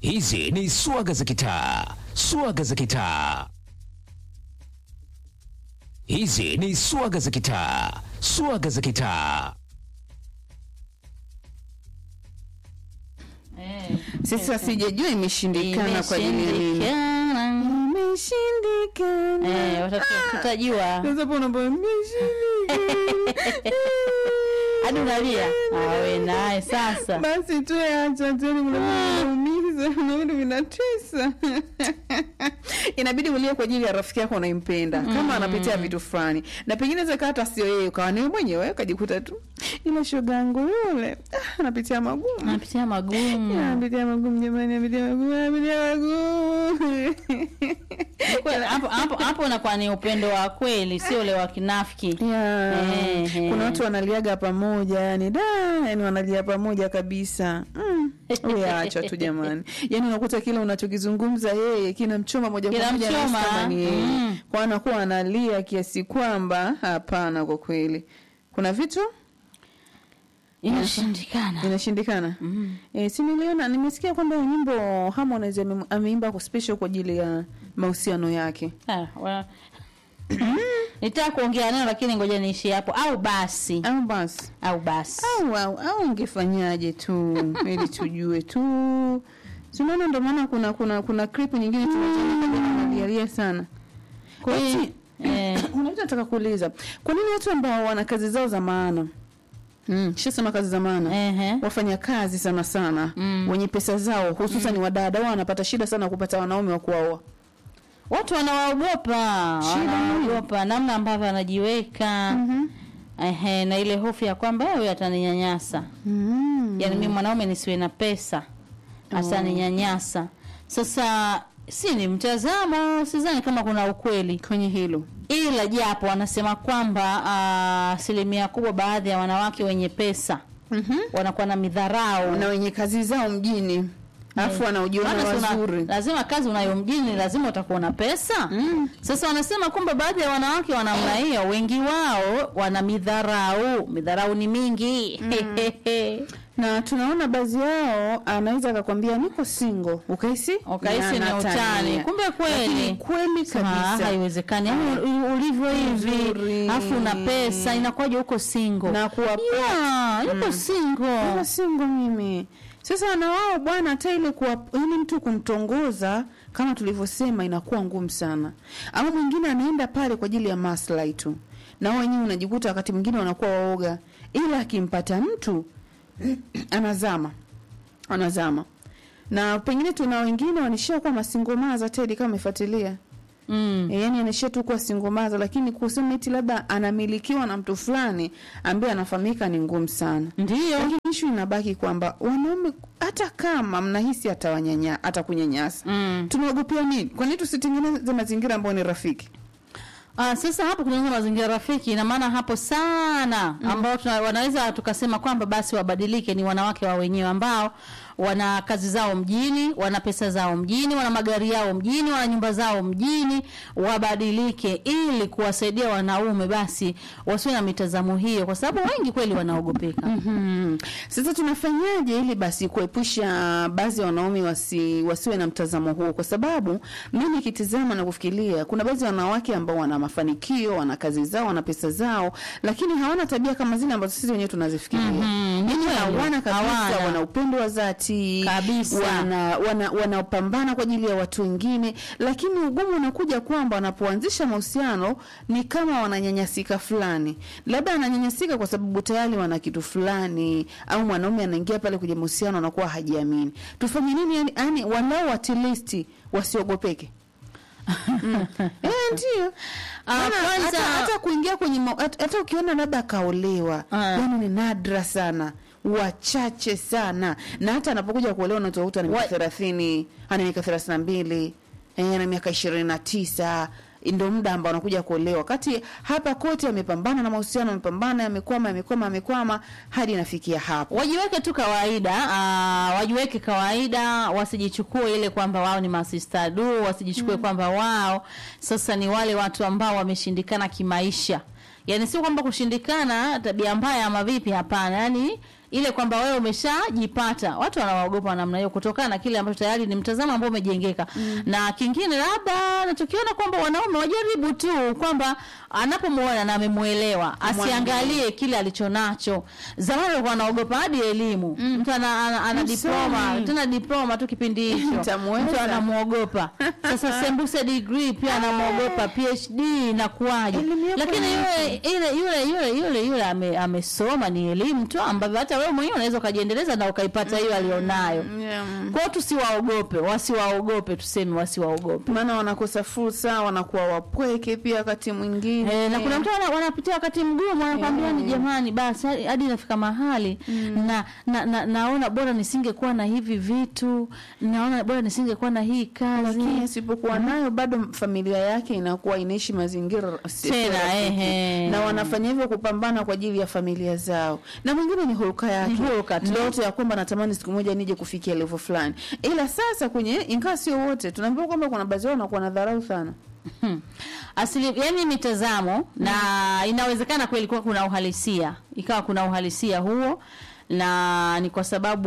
Hizi ni swaga za kitaa, swaga za kitaa. Hizi ni swaga za kitaa, swaga za kitaa. Sasa sijajua imeshindikana kwa ajili ya nini. Imeshindikana. Imeshindikana. Eh, watatu- tutajua Sasa hapo unaambia imeshindikana. hadi unalia awe naye sasa Basi tu acha tena mnaumiza na vitu vinatesa. Inabidi ulie kwa ajili ya rafiki yako unaimpenda kama anapitia vitu fulani, na pengine zaka hata sio yeye, ukawa ni wewe mwenyewe ukajikuta tu ile shoga yangu yule ah, anapitia magumu napitia magumu anapitia magumu jamani, anapitia magumu, anapitia magumu. Kwa- hapo hapo hapo unakuwa ni upendo wa kweli sio ule wa kinafiki Yeah. Eh, eh. Kuna watu wanaliaga pamoja yani da, yani wanalia pamoja kabisa. Mm. Wewe acha tu jamani. Yani unakuta kile unachokizungumza yeye kinamchoma moja kwa moja Kinamchoma. anahisi kama ni yeye. Mm. Kwa anakuwa analia kiasi kwamba hapana, kwa kweli kuna vitu inashindikana inashindikana. Mm. Eh, si niliona nimesikia kwamba hiyo nyimbo Harmonize ame- ameimba kwa special kwa ajili ya mahusiano yake. Ah, wa- nitaka kuongea neno lakini ngoja niishi hapo au basi Au basi au basi au au, au ungefanyaje tu ili tujue tu tunaona ndo maana kuna kuna kuna clip nyingine tunalialia sana Kwa hiyo, Eti, eh, kuna vitu nataka kuuliza kwa nini watu ambao wana kazi zao za maana mm, shasema kazi za maana ehe. wafanya kazi sana sana Mm. wenye pesa zao hususan wadada wao wanapata shida sana kupata wanaume wa kuwaoa watu wanawaogopa Shida wanaogopa namna ambavyo anajiweka Mhm. ehe, na ile hofu ya kwamba huyu ataninyanyasa mm. yaani mimi mwanaume nisiwe na pesa asaninyanyasa sasa si ni mtazamo sidhani kama kuna ukweli kwenye hilo ila japo wanasema kwamba ah, asilimia kubwa baadhi ya wanawake wenye pesa mm-hmm. wanakuwa na midharau na wenye kazi zao mjini alafu wanaojiona Maana si una- wazuri lazima kazi unayo mjini lazima utakuwa na pesa Mm. sasa wanasema kwamba baadhi ya wanawake wa namna hiyo wengi wao wana midharau midharau ni mingi na tunaona baadhi yao anaweza akakwambia niko single ukahisi Ukahisi na ni anatania. utani. Kumbe kweli. Lakini kweli Sema, "Ah, kabisa haiwezekani Yaani u- ulivyo hivi Nzuri. alafu una pesa inakuwaje huko single na kuwa yeah, yuko single Niko single mimi sasa na wao bwana hata ile kuwa yani mtu kumtongoza kama tulivyosema inakuwa ngumu sana ama mwingine anaenda pale kwa ajili ya maslahi tu na wao wenyewe unajikuta wakati mwingine wanakuwa waoga ila akimpata mtu anazama anazama na pengine tuna wengine wanishia kuwa masingomaza tedi kama umefuatilia mm. E, yani anaishia tu kuwa singomaza lakini kusema eti labda anamilikiwa na mtu fulani ambaye anafahamika ni ngumu sana ndio lakini ishu inabaki kwamba wanaume hata kama mnahisi atawanyanya atakunyanyasa mm. tunaogopea nini kwa nini tusitengeneze mazingira ambayo ni rafiki Ah, sasa hapo kunaanza mazingira rafiki ina maana hapo sana ambao tuna, wanaweza tukasema kwamba basi wabadilike ni wanawake wa wenyewe ambao wana kazi zao mjini, wana pesa zao mjini, wana magari yao mjini, wana nyumba zao mjini, wabadilike ili kuwasaidia wanaume basi wasiwe na mitazamo hiyo, kwa sababu wengi kweli wanaogopeka. Hmm. Sasa tunafanyaje ili basi kuepusha baadhi ya wanaume wasi, wasiwe na mtazamo huo? Kwa sababu mimi nikitizama na kufikiria, kuna baadhi ya wanawake ambao wana mafanikio, wana kazi zao, wana pesa zao, lakini hawana tabia kama zile ambazo sisi wenyewe tunazifikiria. Mhm, ni Yani kweli. hawana kabisa, Hawana. wana upendo wa dhati Kabisa. wana wana wanapambana kwa ajili ya watu wengine, lakini ugumu unakuja kwamba wanapoanzisha mahusiano ni kama wananyanyasika fulani, labda ananyanyasika kwa sababu tayari wana kitu fulani, au mwanaume anaingia pale kwenye mahusiano anakuwa hajiamini. Tufanye nini? Yani, yani walau at least wasiogopeke. Mm. Eh, ndio. Ah, Maana kwanza- hata, hata kuingia kwenye ma- hata, hata ukiona labda akaolewa Ah. yani ni nadra sana wachache sana na hata anapokuja kuolewa unatokuta ana miaka Wa- thelathini ana miaka thelathini na mbili eh, ana miaka ishirini na tisa ndo muda ambao anakuja kuolewa wakati hapa kote amepambana na mahusiano amepambana yamekwama yamekwama yamekwama hadi inafikia hapo wajiweke tu kawaida uh, wajiweke kawaida wasijichukue ile kwamba wao ni masista du wasijichukue kwamba wao sasa ni wale watu ambao wameshindikana kimaisha yaani sio kwamba kushindikana tabia mbaya ama vipi hapana yaani ile kwamba wewe umeshajipata watu wanawaogopa namna hiyo kutokana na kile ambacho tayari ni mtazamo ambao umejengeka na kingine labda nachokiona kwamba wanaume wajaribu tu kwamba anapomuona na amemuelewa asiangalie kile alichonacho zamani walikuwa wanaogopa hadi elimu mtu ana, ana, ana Msomi. diploma tena diploma tu kipindi hicho Nitamweza. mtu anamuogopa sasa sembuse degree pia anamuogopa phd inakuwaje Elimu yako lakini ni yule yule yule yule yule yule ame, amesoma ni elimu tu ambavyo hata wewe mwenyewe unaweza ukajiendeleza na ukaipata hiyo alionayo Yeah. kwao tusiwaogope wasiwaogope tuseme wasiwaogope maana wanakosa fursa wanakuwa wapweke pia wakati mwingine Eh, na kuna mtu wana- wanapitia wakati mgumu anakwambia ni jamani basi hadi- hadi inafika mahali na, na, na naona bora nisingekuwa na hivi vitu naona bora nisingekuwa na hii kazi lakini asipokuwa nayo bado familia yake inakuwa inaishi mazingira si- Tena, sio rafiki. ehe. na wanafanya hivyo kupambana kwa ajili ya familia zao na mwingine ni hulka yake Ni hulka tu. ndoto ya kwamba natamani siku moja nije kufikia level fulani ila sasa kwenye ingawa sio wote tunaambiwa kwamba kuna baadhi yao wanakuwa na dharau sana Hmm. Asili, yani mitazamo na inawezekana kweli kuwa kuna uhalisia ikawa kuna uhalisia huo na ni kwa sababu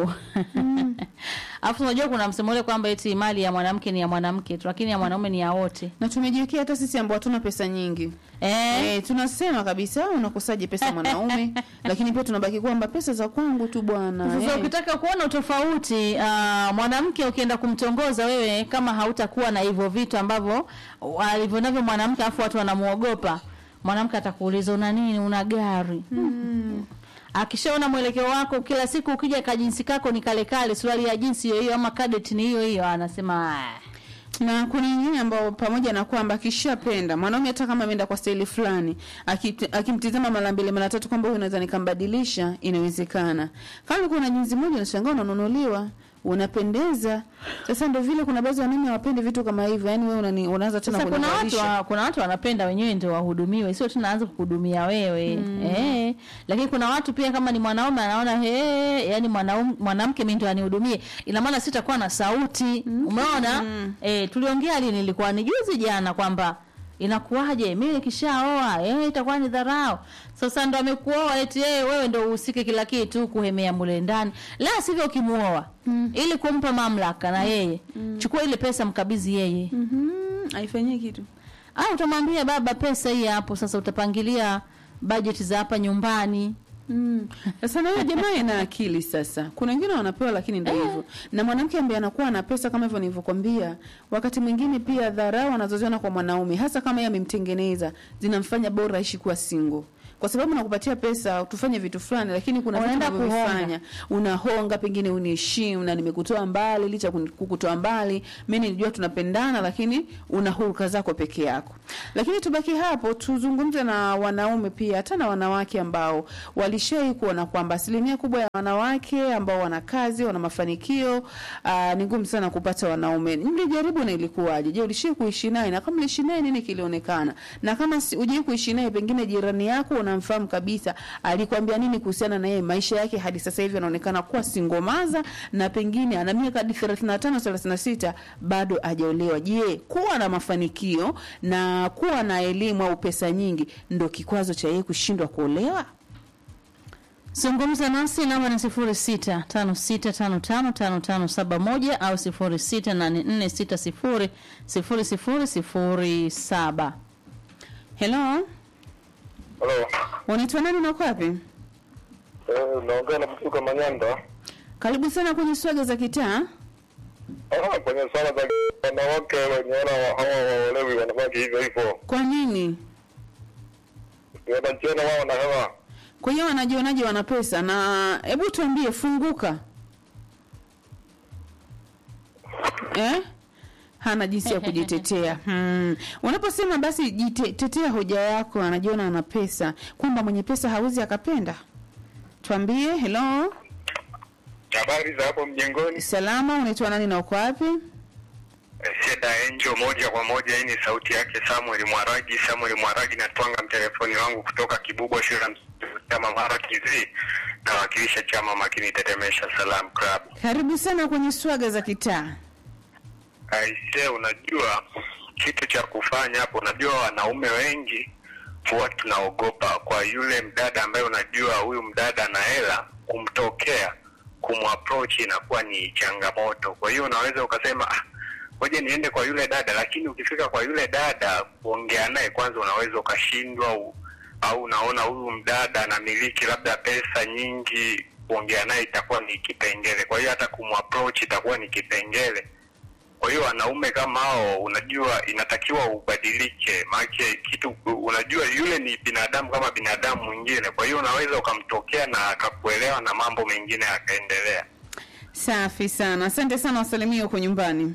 alafu unajua kuna msemo ule kwamba eti mali ya mwanamke ni ya mwanamke tu lakini ya mwanaume ni ya wote na tumejiwekea hata sisi ambao hatuna pesa nyingi eh? Eh, tunasema kabisa unakosaje pesa mwanaume lakini pia tunabaki kwamba pesa za kwangu tu bwana Sasa eh. ukitaka kuona utofauti uh, mwanamke ukienda kumtongoza wewe, kama hautakuwa na hivyo vitu ambavyo alivyo navyo mwanamke, afu watu wanamuogopa mwanamke, atakuuliza una nini, una gari hmm. Akishaona mwelekeo wako kila siku, ukija kajinsi kako ni kale kale, suruali ya jinsi hiyo hiyo ama cadet ni hiyo hiyo, anasema "Ah, na kuna wengine ambao pamoja na kwamba akishapenda mwanaume hata kama ameenda kwa staili fulani akit- akimtizama mara mbili mara tatu kwamba huyu naweza nikambadilisha inawezekana kama ulikuwa na jinsi moja unashangaa unanunuliwa unapendeza sasa ndio vile kuna baadhi ya wanaume hawapendi vitu kama hivyo yani wewe unani- unaanza tena Sasa kuna watu kunivalisha. wa, kuna watu wanapenda wenyewe ndio wahudumiwe, sio tunaanza kukuhudumia wewe mm. eh. Lakini kuna watu pia kama ni mwanaume anaona he, yani mwanaume mwanamke mimi ndio anihudumie, ina maana sitakuwa na sauti mm. Umeona mm. eh, tuliongea lini, nilikuwa ni juzi jana kwamba inakuwaje mimi nikishaoa eh, itakuwa ni dharau. Sasa ndo amekuoa eti yeye wewe ndo uhusike kila kitu kuhemea mule ndani, la sivyo ukimuoa mm. ili kumpa mamlaka na yeye mm. chukua ile pesa mkabidhi yeye Mhm, haifanyii kitu au utamwambia baba, pesa hii hapo, sasa utapangilia bajeti za hapa nyumbani. Mm. Sasa na huyo jamaa ana akili sasa. Kuna wengine wanapewa lakini ndio hivyo. Na mwanamke ambaye anakuwa na pesa kama hivyo nilivyokuambia, wakati mwingine pia dharau anazoziona kwa mwanaume hasa kama yeye amemtengeneza zinamfanya bora aishi kuwa single. Kwa sababu nakupatia pesa tufanye vitu fulani lakini kuna vitu Unaenda unavyofanya. Unahonga pengine uniheshimu na nimekutoa mbali licha ya kuni- kukutoa mbali. Mimi nilijua tunapendana lakini una hulka zako peke yako. Lakini tubaki hapo tuzungumze na wanaume pia hata na wanawake ambao walishai kuona kwamba asilimia kubwa ya wanawake ambao wana kazi wana mafanikio aa, ni ngumu sana kupata wanaume. Mlijaribu na ilikuwaje? Je, ulishai kuishi naye na kama uliishi naye nini kilionekana? Na kama si- hujai kuishi naye pengine jirani yako unamfahamu kabisa alikwambia nini kuhusiana na yeye maisha yake hadi sasa hivi anaonekana kuwa singomaza na pengine ana miaka hadi 35 36 bado hajaolewa. Je, kuwa na mafanikio na kuwa na elimu au pesa nyingi ndo kikwazo cha yeye kushindwa kuolewa? Zungumza nasi namba ni sifuri sita tano sita tano tano tano tano saba moja au sifuri sita nane nne sita sifuri sifuri sifuri sifuri saba. Hello, Halo. unaitwa nani na uko wapi? Eh, naongea na Mtuka Manyanda. Karibu sana kwenye swaga za kitaa. Ah, kwenye swala za wanawake wenye wana hawa waolewi wanabaki hivyo hivyo. Kwa nini? Wanajiona wao na hewa. Kwa hiyo wanajionaje wana pesa? Na hebu tuambie, funguka eh? Hana jinsi ya kujitetea. Hmm. Unaposema basi jitetea hoja yako, anajiona ana pesa, kwamba mwenye pesa hawezi akapenda. Tuambie. Hello, Habari za hapo mjengoni? salama, unaitwa nani na uko wapi? Sheda Angel moja kwa moja, hii ni sauti yake Samuel Mwaragi. Samuel Mwaragi, natwanga mtelefoni wangu kutoka Kibubwa shule ya msingi chama Mara TV, nawakilisha chama Makini Tetemesha Salam Club. Karibu sana kwenye swaga za kitaa. Aise, unajua kitu cha kufanya hapo, unajua wanaume wengi huwa tunaogopa kwa yule mdada ambaye unajua huyu mdada ana hela, kumtokea kumapproach inakuwa ni changamoto. Kwa hiyo unaweza ukasema ah, ngoja niende kwa yule dada, lakini ukifika kwa yule dada kuongea naye kwanza, unaweza ukashindwa u- au unaona huyu mdada anamiliki labda pesa nyingi, kuongea naye itakuwa ni kipengele. Kwa hiyo hata kumapproach itakuwa ni kipengele. Kwa hiyo wanaume kama hao, unajua inatakiwa ubadilike, maanake kitu unajua, yule ni binadamu kama binadamu mwingine. Kwa hiyo unaweza ukamtokea na akakuelewa na mambo mengine yakaendelea. Safi sana, asante sana, wasalimie huko nyumbani.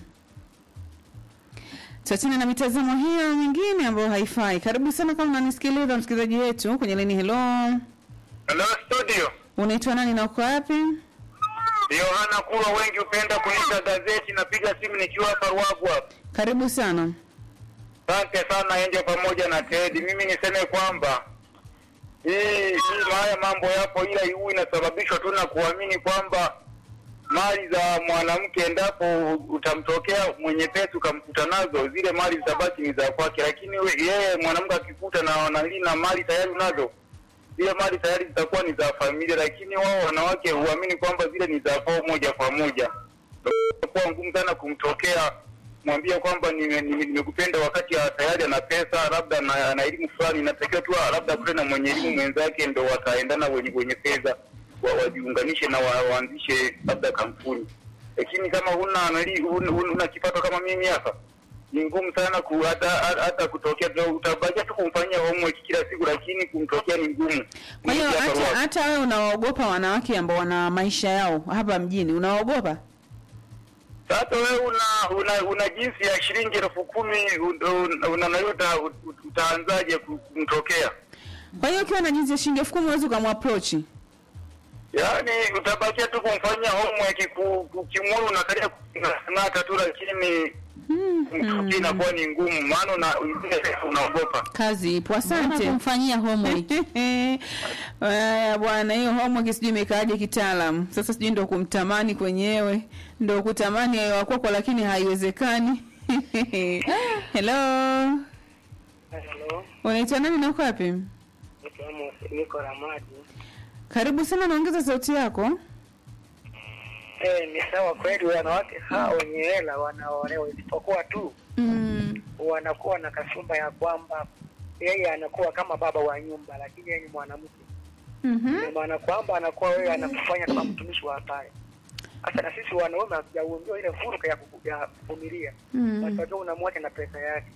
Tuachane na mitazamo hiyo mingine ambayo haifai. Karibu sana kama unanisikiliza msikilizaji wetu kwenye leni. Hello, Hello studio, unaitwa nani na uko wapi? Yohana Kulwa, wengi hupenda kuniita gazeti. Napiga simu nikiwa hapa Ruagu hapa. Karibu sana. Asante sana Enje pamoja na Tedi. Mimi niseme kwamba hii hii haya mambo yapo, ila huu inasababishwa tu na kuamini kwamba mali za mwanamke, endapo utamtokea mwenye pesa ukamkuta nazo, zile mali zitabaki ni za kwake, lakini we- yeye mwanamke akikuta na nali na mali tayari unazo, zile mali tayari zitakuwa ni za familia, lakini wao wanawake huamini kwamba zile ni za kwao moja kwa moja. Inakuwa ngumu sana kumtokea mwambie kwamba nime- nime- nimekupenda wakati ya tayari ana pesa labda na ana elimu fulani, inatakiwa tu labda kule na mwenye elimu mwenzake ndo wataendana wenye wenye fedha wa- wajiunganishe na wa- waanzishe labda kampuni. Lakini kama huna nali huna, huna kipato kama mimi hapa ni ngumu sana ku, hata, hata hata kutokea tu- utabakia tu kumfanyia homework kila siku, lakini kumtokea ni ngumu. Kwa hiyo Mimi hapa hata Ruaha. hata wewe unawaogopa wanawake ambao wana maisha yao hapa mjini, unawaogopa? Sasa wewe una una, una jinsi ya shilingi elfu kumi una, una, una, uta, utaanzaje ku- kumtokea? Kwa hiyo ukiwa na jinsi ya shilingi elfu kumi huwezi ukamapproach. Yaani utabakia tu kumfanyia homework ku- ukimwona unakalia kunata tu, lakini kumtokea inakuwa ni ngumu, maana una zile pesa unaogopa. Kazi ipo, Mbona asante. kumfanyia homework Haya bwana, hiyo homework sijui imekaaje kitaalam. Sasa sijui ndo kumtamani kwenyewe, ndo kutamani yayo wakwako, lakini haiwezekani. Hello, Halo, unaitwa nani na uko wapi? naitwa Amos, niko Ramadi. Karibu sana, naongeza sauti yako. Eh, ni sawa kweli, wanawake hawa wenye hela wanaolewa, isipokuwa tu Mm. wanakuwa na kasumba ya kwamba yeye anakuwa kama baba wa nyumba, lakini yeye ni mwanamke, Mhm. Ndio maana kwamba anakuwa wewe anakufanya kama mtumishi wa haya. Sasa na sisi wanaume hatujaundiwa ile fursa ya kuku- ya kuvumilia, Mm. Unatakiwa unamwacha na pesa yake.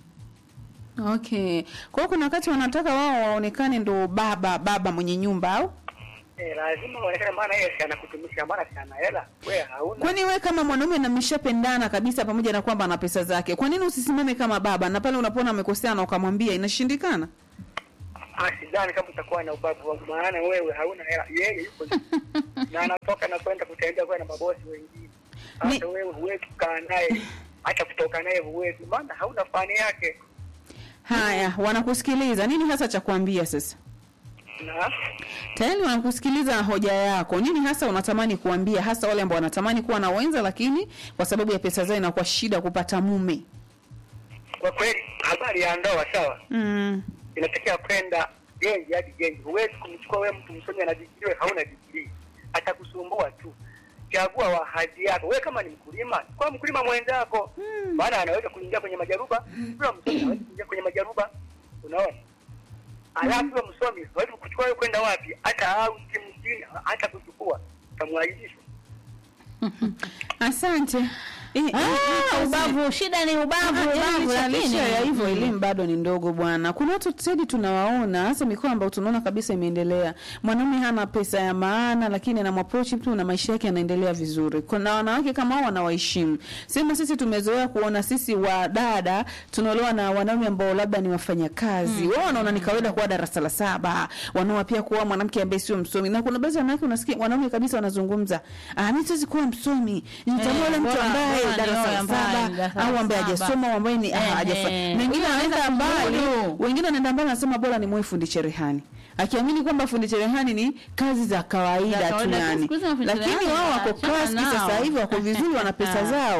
Okay. Kwa hiyo kuna wakati wanataka wao waonekane ndo baba baba mwenye nyumba au? Eh, lazima uonekane, maana yeye si anakutumisha, maana si ana hela, wewe hauna. Kwani we kama mwanaume na mmeshapendana kabisa pamoja na kwamba ana pesa zake, kwa nini usisimame kama baba na pale unapoona amekosea na ukamwambia inashindikana? Ah, sidhani kama utakuwa na ubavu wangu, maana wewe hauna hela, yeye yuko na anatoka na kwenda kutembea kwa na mabosi wengine. Hata wewe huwezi kukaa naye, hata kutoka naye huwezi, maana hauna fani yake. Haya, wanakusikiliza. Nini hasa cha kuambia sasa? Na Tayari wanakusikiliza hoja yako. Nini hasa unatamani kuambia hasa wale ambao wanatamani kuwa na wenza lakini kwa sababu ya pesa zao inakuwa shida kupata mume? kwa kweli, habari ya ndoa sawa, Mm. inatakiwa kwenda genji hadi genji. Huwezi kumchukua wewe mtu msomi ana digrii, wewe hauna digrii, atakusumbua tu. Chagua wahaji yako. Wewe kama ni mkulima, kwa mkulima mwenzako, maana anaweza kuingia kwenye majaruba, yule msomi anaweza kuingia kwenye majaruba, unaona. Alafu yule msomi hawezi kuchukua wewe kwenda wapi, hata au mjini, hata kuchukua utamwaibisha. Asante. Eh, eh, eh, Ah, kazi- ubavu shida ni ubavu Ah, yaani ubavu licha- lakini licha ya hivyo Mm. elimu bado ni ndogo bwana. Kuna watu sedi tunawaona hasa mikoa ambayo tunaona kabisa imeendelea. Mwanaume hana pesa ya maana, lakini anamapproach mtu na maisha yake yanaendelea vizuri. Kuna wanawake kama hao wanawaheshimu. Sema sisi tumezoea kuona sisi wadada tunaolewa na wanaume ambao labda ni wafanyakazi. Wao wanaona ni kawaida kuwa darasa la saba. Wanaoa pia kuwa mwanamke ambaye sio msomi. Na kuna baadhi ya wanawake unasikia wanaume kabisa wanazungumza, "Ah, mimi siwezi kuwa msomi. Nitamwona Eh, mtu bora- ambaye bora darasa nioe la ambaye saba darasa au la ambaye saba. hajasoma au ambaye ni ah, Eh, hajafanya. eh. Na wengine Huyo wanaenda anaweza mbali, kumudu. wengine wanaenda mbali wanasema bora ni mwe fundi cherehani. Akiamini kwamba fundi cherehani ni kazi za kawaida Za tu kawaida. yani. Siku hizi mafundi Lakini cherehani wao wako wanaachana class nao. sasa hivi wako vizuri wana pesa zao.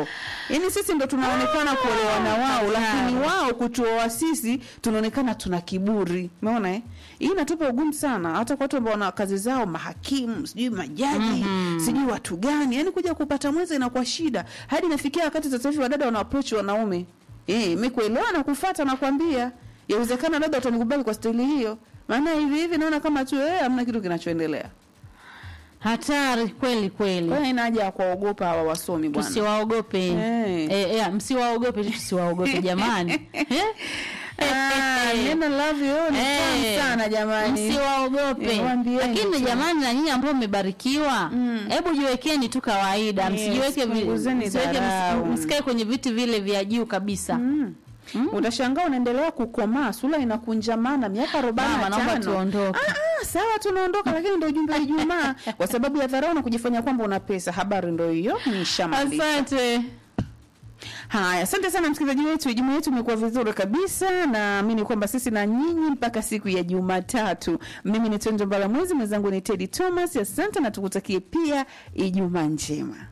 yaani sisi ndo tunaonekana kuolewa na wao lakini wao kutuoa sisi tunaonekana tuna kiburi umeona eh? hii inatupa ugumu sana hata kwa watu ambao wana kazi zao mahakimu sijui majaji sijui watu gani yaani kuja kupata mwenza inakuwa shida hadi inafikia wakati sasa hivi wadada wana approach wanaume eh mekuelewa na kufuata nakwambia yawezekana labda utanikubali kwa staili hiyo maana hivi hivi naona kama tu eh hamna kitu kinachoendelea hatari kweli kweli kwa hiyo ina haja ya kuwaogopa hawa wasomi bwana tusiwaogope Eh. eh, eh, msiwaogope tu tusiwaogope jamani Eh? Ah, neno love you ni tamu Eh, sana jamani msiwaogope Eh, waambieni lakini tu. jamani na nyinyi ambao mmebarikiwa hebu jiwekeni tu kawaida Yes, msijiweke vi- punguzeni msiweke- dharau. msi- msikae kwenye viti vile vya juu kabisa utashangaa unaendelea kukomaa sura inakunjamana miaka arobaini Mama, na naomba tano tuondoke. Ah, ah, sawa tunaondoka lakini ndo ujumbe wa Ijumaa kwa sababu ya dharau na kujifanya kwamba una pesa habari ndo hiyo nishamaliza asante Haya, asante sana msikilizaji wetu. Ijumaa yetu imekuwa vizuri kabisa, naamini kwamba sisi na nyinyi mpaka siku ya Jumatatu. Mimi ni Tonjo Mbala Mwezi, mwenzangu ni Teddy Thomas. Asante na tukutakie pia Ijumaa njema.